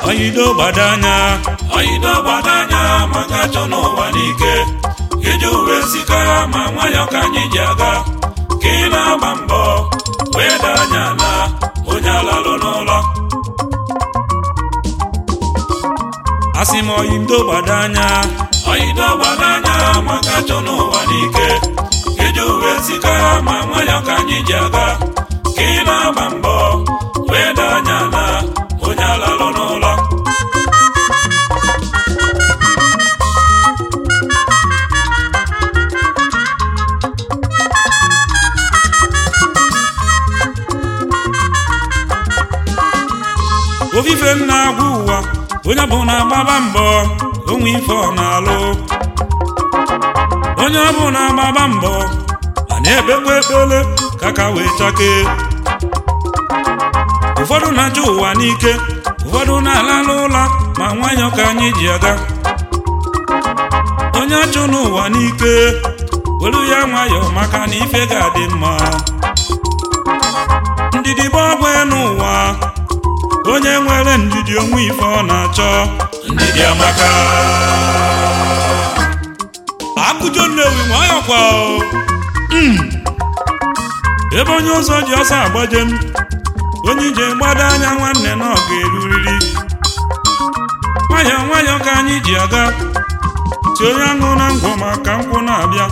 oyido gbadanya oyido gbadanya maka chọ n'ụwa n'ike iji uwe sikara ma nwayọ ka anyị ji aga ka ị na-agba mbọ wee daa anya na onye alalụ n'ụlọ asị m oyido gbadanya oyido gbadanya maka chọ n'ụwa n'ike iji uwe sikara ma nwayọ ka anyị ji aga ka ị na-agba mbọ wee daa anya na onye alalụ n'ụlọ ofufe m na-agwa ụwa onye bụ na-agbaba mbọ onwe ife ọ na-alụ onye ọ bụ na-agbaba mbọ a na-ekpekwa ekpele ka ka wee chakee ụfọdụ na-achọ ụwa n'ike ụfọdụ na-alalụ ụla ma nwayọ ka anyị ji aga onye achụ n'ụwa n'ike welu ya nwayọ maka na ife ga-adị mma ndidi bụ ọgwụ n'ụwa onye nwere ndidi onwe ife ọ na-achọ ndidi amaka akụjọ nnewi nwayọ kwa o. Mm. ebe onye ụzọ ji ọsọ agbaje m onye ije gbado anya nwanne na ọ ga-eruriri nwayọọ nwayọọ ka anyị ji aga ti onye aṅụ na ngwọ maka nkwụ na-abịa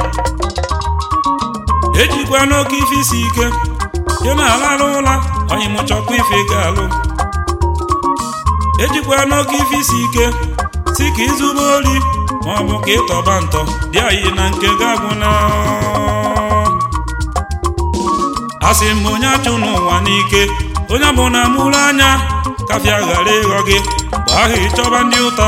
ejikwa n'oke ife isi ike dị na-alalụ ụla onye mụchọkwa ife ga-alụ ejikwa n'oke ife isi ike si ka izube ori ma ọ bụ ka ịtọba ntọ dị anyị na nke ga-agwụ na asị m onye achụ n'ụwa n'ike onye bụ na mụrụ anya kafịa ghara ịghọ gị mgbe ahụ ịchọba ndị ụta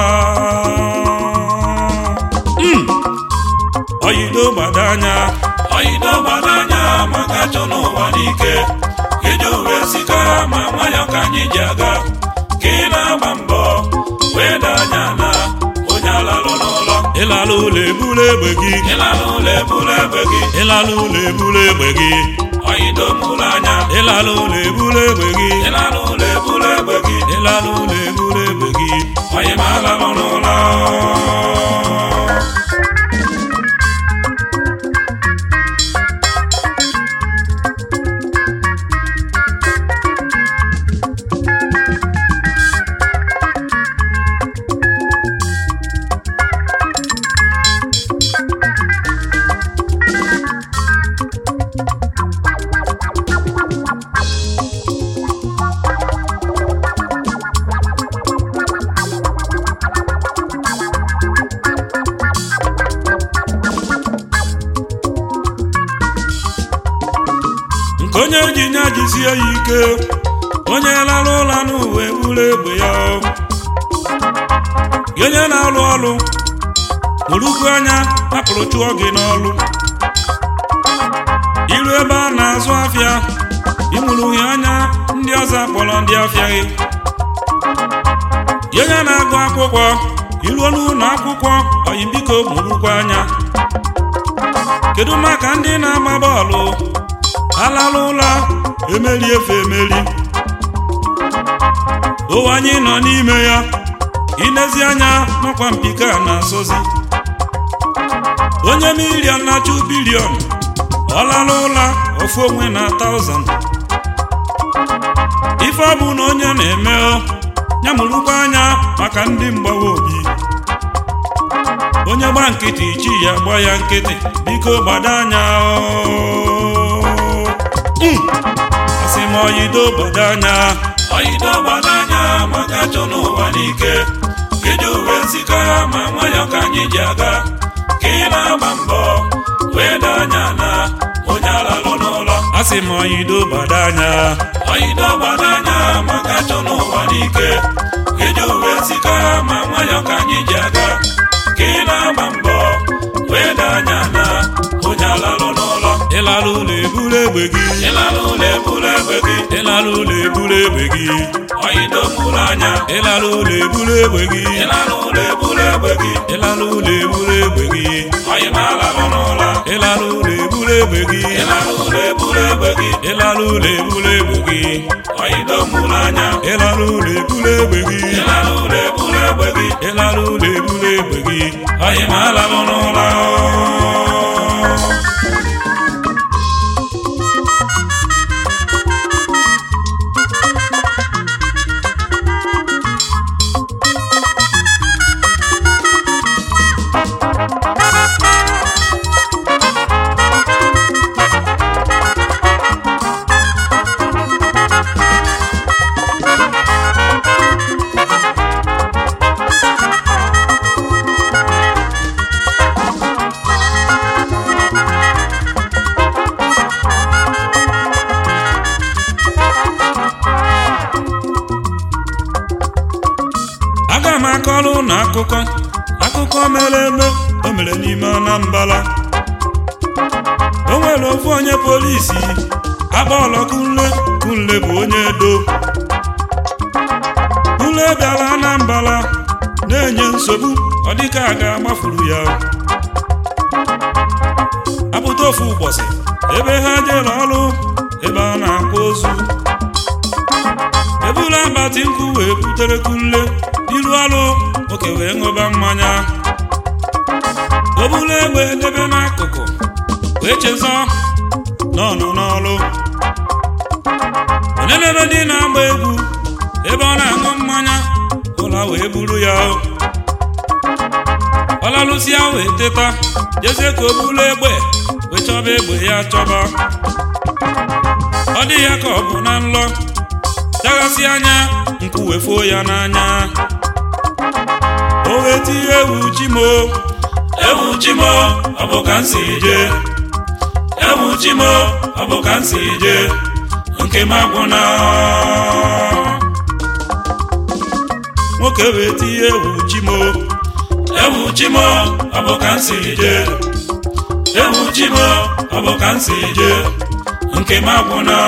Mm. oyido gbado anya oyido gbadanya maka chọ n'ụwa n'ike iji uwe sikara ma nwayọ ka anyị ji aga ka ị na-agba mbọ wee daa anya na onye alalụ n'ụlọ ịlala ụlọ eburu egbe gị ịlalụ ụlọ ebulu egbe gị ịlala ụlọ eburu egbe gị oyido mụrụ anya ịlala ụlọ eburu egbe gị ịlalụ ụlọ ebulu egbe gị ịlala ụlọ eburu egbe gị onye ma alalụ n'ụlọ nke onye ji nya jisie ya ike onye lara ụla n'ụwa eburu egbe ya gị onye na-alụ ọrụ mụrụkwu anya hapụrụ chụọ gị n'ọrụ iru ebe a na-azụ afịa ịmụrụghị anya ndị ọzọ akpọrọ ndị afịa gị gị onye na-agụ akwụkwọ iruo n'ụlọ akwụkwọ oyimbiko mụrụkwa anya kedu maka ndị na-agba bọọlụ alalụ ụla emeri efe emeri ụwa anyị nọ n'ime ya inezi anya n'ọkwa mpika na-asọzi onye milion na-achụ bilion ọlalụ ụla ofu onwe na taụzand ife ọ bụ na onye na-eme o, ya mụrụkwa anya maka ndị mgbawa obi onye gba nkịtị chi ya gba ya nkịtị biko gbado anya o. Mm. asị m oyido gbado anya oyido gbadanya maka chọ n'ụwa n'ike iji uwe sikara ma nwayọ ka anyị ji aga ka ị na-agba mbọ wee daa anya na onye alalụ n'ụlọ asị m oyido gbado anya oyido gbadanya maka chọ n'ụwa n'ike iji uwe sikara ma nwayọ ka anyị ji aga ka ị na-agba mbọ wee daa anya na onye alalụ n'ụlọ ịlara ụlọ eburu egbe gị ịlalụ ụlọ ebulu egbe gị ịlara ụlọ eburu egbe gị oyido mụrụ anya ịlara ụlọ eburu egbe gị ịlalụ ụlọ ebulu egbe gị ịlara ụlọ eburu egbe gị oyi ma alalụ n'ụlọ ịlara ụlọ eburu egbe gị ịlalụ ụlọ ebulu ebule egbe gị ịlara ụlọ ebule egbe gị oyido mụrụ anya ịlara ụlọ ebule egbe gị ịlara ụlọ ebule egbe gị ịlara ụlọ ebule egbe gị oyi ma alalụ n'ụlọ aga m akọrọ ụnụ akụkọ akụkọ mere eme o mere n'ime Anambra o nwere ofu onye polisi akpọrọ kunle kunle bụ onye edo kunle bịara Anambra na-enye nsogbu ọ dịka a ga-agbafuru ya apụta ofu ụbọchị ebe ha jere ọrụ ebe a na-akwa ozu ebula akpati nkụ wee butere kunle iru ọrụ nwoke wee ṅụba mmanya o buru egbe debe n'akụkụ wee chezọ na ọ nọ n'ọrụ onyenere ndị na-agba egwu ebe ọ na-aṅụ mmanya ụla wee buru ya ọ lalụsịa wee teta jezie ka o buru egbe wee chọba egbe ya chọba ọ dị ya ka ọ bụ na nlọ daghasị anya nkwụ wefuo ya n'anya o wee tinye ewu ji mo ewu chimo ọ bụ ka m si je ewu chimo ọ bụ ka m si je nke m agwụna nwoke wee tinye ewu ji mo ewu chimo ọ bụ ka m si je ewu chimo ọ bụ ka m si je nke m agwụna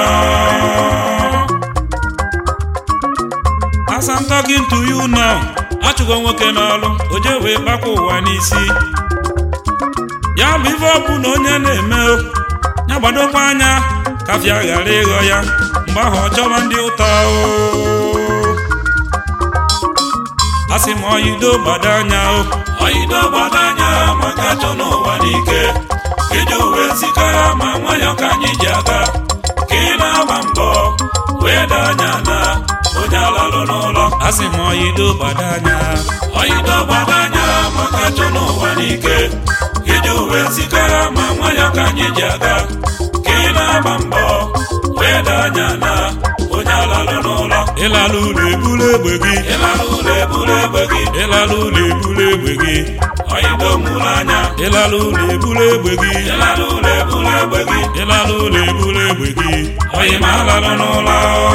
as I'm talking to you now achụgo nwoke n'ọrụ o je wee gbakwa ụwa n'isi ya bụ ife ọ bụ na onye na-eme o, ya gbadokwa anya kafịa ghara ịghọ ya mgbe ahụ ọ chọba ndị ụta o asị m oyido gbado anya o oyido gbado anya maka achọ n'ụwa n'ike iji uwe nsikara ma nwayọ ka anyị ji aga ka ị na-agba mbọ wee daa anya na onye alalụ n'ụlọ asị m oyido gbado anya oyido gbado anya maka achọ n'ụwa n'ike iji uwe nsikara ma nwayọ ka anyị ji aga ka ị na-agba mbọ wee daa anya na onye alalụ n'ụlọ ịlala ụlọ ebulu egbe gị ịlara ụlọ eburu egbe gị ịlala ụlọ ebulu egbe gị oyido mụrụ anya ịlala ụlọ ebulu egbe gị ịlara ụlọ eburu egbe gị ịlala ụlọ ebulu egbe gị oyi ma alalụ n'ụlọ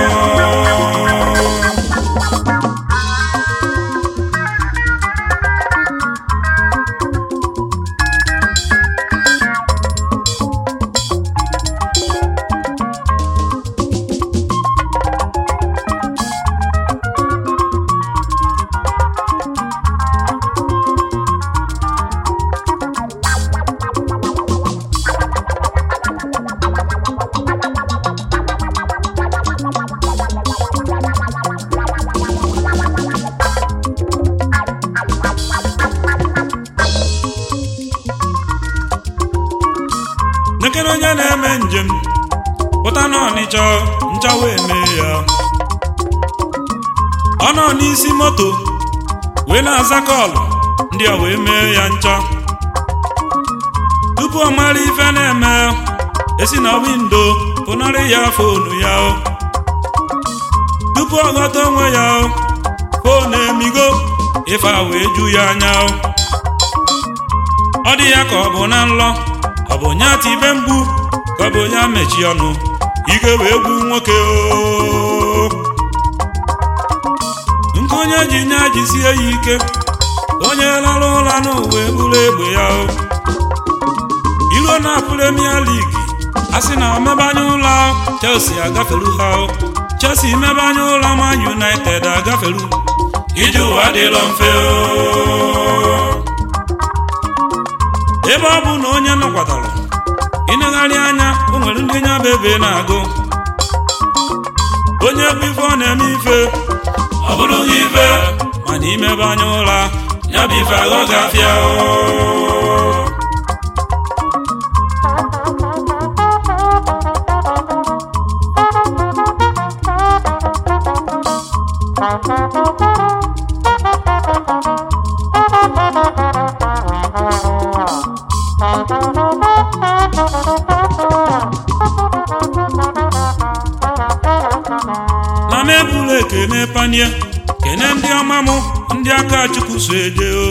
nekere onye na-eme njem pụta n'ọnịcha ncha wee mee ya ọ nọ n'isi moto wee na-aza kọlụ ndị a wee mee ya ncha tupu ọ mara ife na-eme esi na windo pụnarị ya fonu ya tupu ọ ghọta onwe ya fonu emigo ife a wee ju ya anya ọ dị ya ka ọ bụ na nlọ ọ bụ nya tibe mgbu ka ọ bụ ya mechi ọnụ ike wee gwu nwoke o nke onye ji nya jisie ya ike onye lara ụra n'ụwa eburu egbe ya o iruo na premier league a sị na omebanye ụlọ chelsea agafelu ha o chelsea mebanye ụlọ ma united agafelu ije ụwa dịrọ mfe o ebe ọ bụ na onye nọkwatara ịnegharị anya o nwere ndị nya bụ ebe na-agụ onye bụ ife ọ na-eme ife ọ bụrụ gị ife mana imebe anya ụra ya bụ ife aghọ gafịa na m eburu ekene panie kene ndị ọma mụ ndị aka chukwu so eje o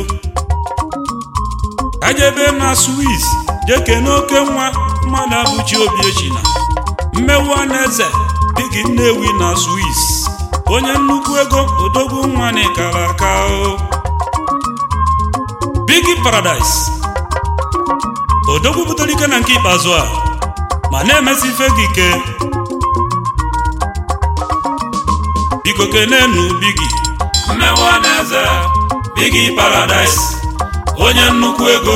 ajebe m na swiss jee kene oke nwa mmadụ abụchi obi echina mmewu eze bigi nnewi na swiss onye nnukwu ego odogwu nwa n'ikara aka o bigi paradise odogwu butere ike na nke ikpeazụ a ma na-emesi ife gị ike biko kenenu bigi mmewu eze bigi paradise onye nnukwu ego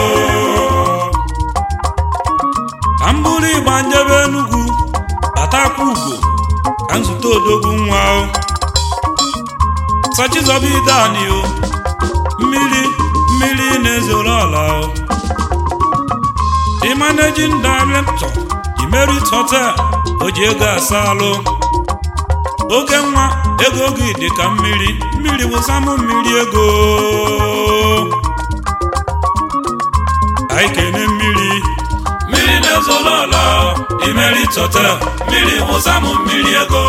ka m bụrụ ịgba njebe enugwu batakwa ugo ka nzute odogwu nwa o sachizọba idani o mmiri mmiri na-ezoro ọla o the managing director the merit hotel o ji ego asa alụ oke nwa ego gị dị ka mmiri mmiri wụsamụ mmiri ego anyị kene mmiri mmiri na-ezoro ọla imerit hotel mmiri wụsa m mmiri ego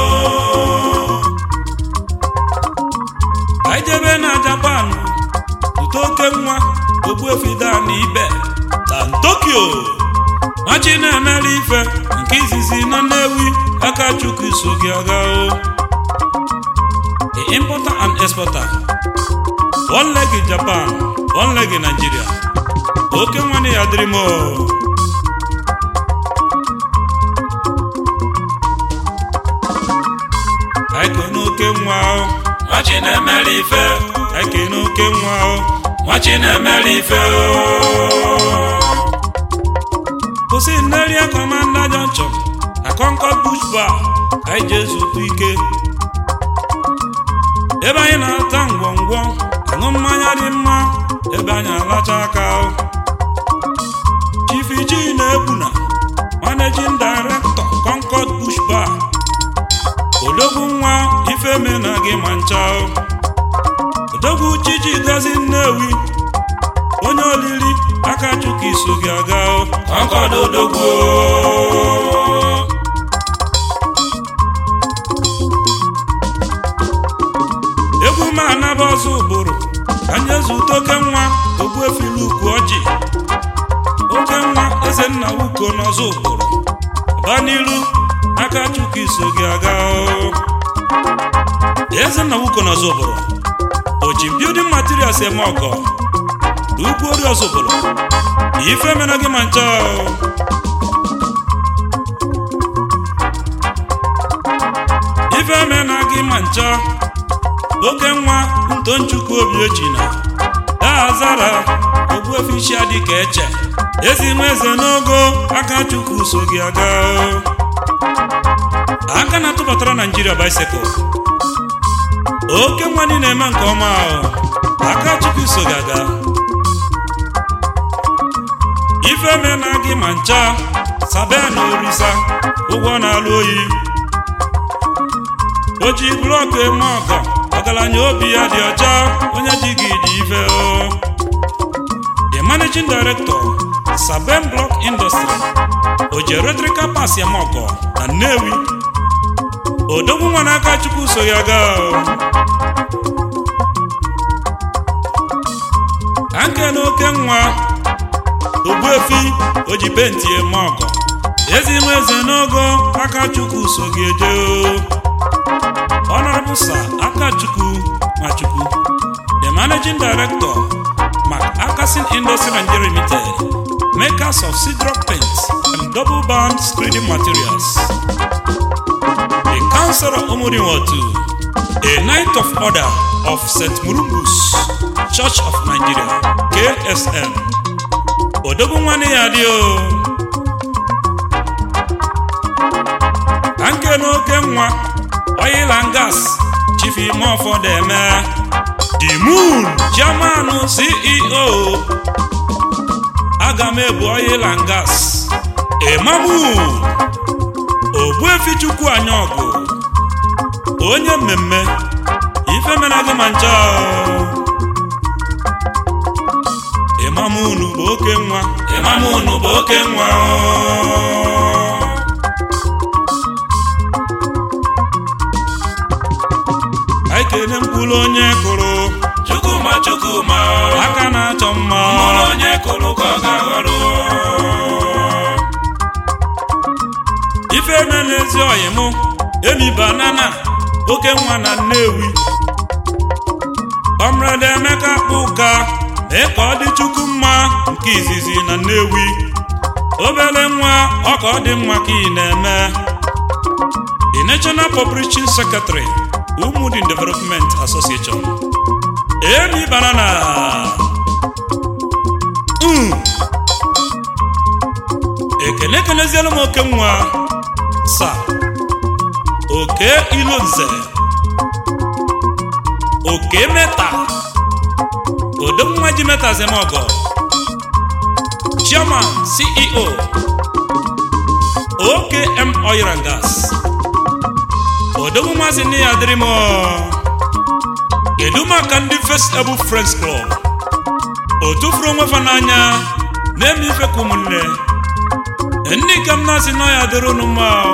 anyị jebe na japan ute oke nwa ogbuefida na ibe na tokyo machi na-emere ife nke izizi na nnewi aka chukwu so gị aga o the importer and exporter one leg in japan one leg in nigeria oke nwanne ya dịrị m o. anyị kene oke nwa o nwachi na-emere ife anyị kene oke nwa o nwachi na-emere ife kwụsị nneria kọmanda junction na concord bush bar ka anyị jee zụtụ ike ebe anyị na-ata ngwongwo aṅụ mmanya dị mma ebe anyị alacha aka o. Chief Iji na-egbuna managing director concord bush bar odogwu nwa ifeme na gị ma ncha o. odogwu chichi gozi nnewi onye olili aka chukwu iso gị aga o. kọnkọd odogwu egwu m anaba ọzọ ụbụrụ ka nye zute oke nwa ogbuefili ukwu ọjị oke nwa eze nna wuko n'ọzọ ụbụrụ ba n'iru aka chukwu iso gị aga o. eze nna wuko n'ọzọ ụbụrụ o ji building materials eme ọgọ na ugwu ori ọzọ ụbụrụ ife mena gị ma ncha o. ife mena gị ma ncha oke nwa ntonchukwu obi echina daazara ogbuefichi adịka eche ezi nwa eze n'ogo aka chukwu so gị aga o. aka na-atụbatara naijiria bicycle oke nwa ndị na-eme nke ọma o. aka chukwu so gị aga ife mena gị ma ncha sabe na orisa ụgwọ na-alụ oyi o ji blọkụ eme ọgọ ọgaranya obi ya dị ọcha onye ji gị dị ife o the managing director sabem block industry o ji electrical pass eme ọgọ na nnewi odogwu nwa n'aka chukwu so ya gaa o ka nke na oke nwa ogbuefi o ji penti eme ọgọ ezi nwa eze n'ogo aka chukwu so gị eje o Honorable Sir Akachukwu Nwachukwu, the Managing Director, Mark Akasin Industry Nigeria Limited, makers of Sidrock paints and double band screening materials. The Councilor Omodinwotu, a Knight of Order of St. Murumbus Church of Nigeria, KSM. Odogwu nwanne ya dị o. ike n'oke nwa oil and gas chief imofodeme the moon chairman ceo aga m ebu oil and gas imamu ogbuefi chukwu anya ọgụ onye mmemme ife mere gị ma ncha ịmam unu bụ oke nwa ịmam unu bụ oke nwa anyị kene mkpụrụ onye kụrụ chukwuma chukwuma aka na-achọ mma mụrụ onye kụrụ ka ọ ga-aghọrọ ife eme n'ezi ọyị mụ emi banana oke nwa na nnewi ọmrede emeka kpụka mee ka ọ dị chukwu mma nke izizi na nnewi obere nwa ọ ka ọ dị mma ka ị na-eme the national publishing secretary umudin development association emi banana Mm. ekene ekenezielu m oke nwa sa oke ilonze oke meta odonwa ji meta zemogo chairman ceo okm oil and gas odonwa masị nne ya dịrị m kedu maka ndị first able friends club o tụfuru onwe fa n'anya na-eme ife ka ụmụnne ndị ka m na-asị nọ ya dịrị unu mma o.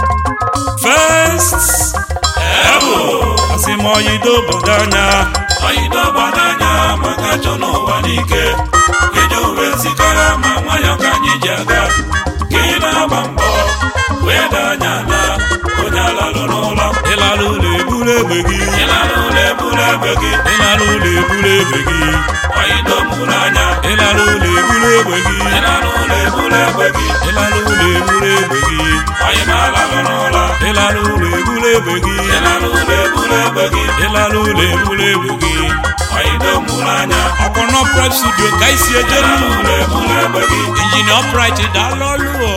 first ebo asị m oyido obodo anya oyido gbado anya maka chọ n'ụwa n'ike iji uwe nsikara ma nwayọ ka anyị ji aga ka ị na-agba mbọ wee daa anya na onye alalụ n'ụlọ ịlara ụlọ eburu egbe gị ịlara ụlọ eburu egbe gị ịlara ụlọ eburu egbe gị oyido mụrụ anya ịlara ụlọ eburu egbe gị ịlara ụlọ eburu egbe gị ịlara ụlọ eburu egbe gị oyi ma alalụ n'ụlọ ịlara ụlọ eburu egbe gị ịlara ụlọ eburu egbe gị ịlara ụlọ eburu egbe gị oyido mụrụ anya ọkpọnọ prep studio ka isi ejeru ịlara ụlọ eburu egbe gị injinia ọprit daalụ ọlụ o